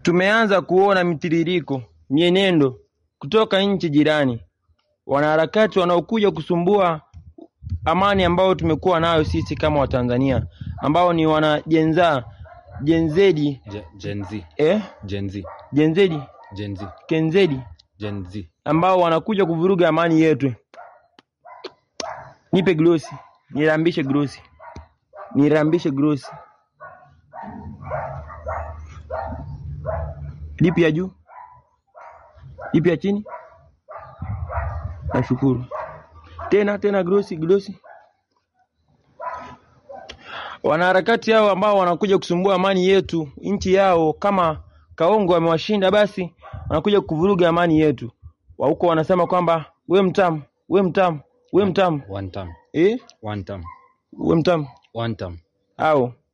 tumeanza kuona mitiririko, mienendo kutoka nchi jirani, wanaharakati wanaokuja kusumbua amani ambayo tumekuwa nayo sisi kama Watanzania, ambao ni wanajenzaa jenzedi Je- Gen Z. eh, Gen Z. jenzedi Gen Z. kenzedi Gen Z. ambao wanakuja kuvuruga amani yetu. Nipe glosi, nirambishe glosi, nirambishe glosi. Lipi ya juu, lipi ya chini? Nashukuru. Tena tena, glosi glosi. Wanaharakati hao ambao wanakuja kusumbua amani yetu, nchi yao, kama Kaongo amewashinda basi wanakuja kuvuruga amani yetu. Wa huko wanasema kwamba we mtamu, we mtamu, we mtamu, One time. eh, One time. we mtamu One time. au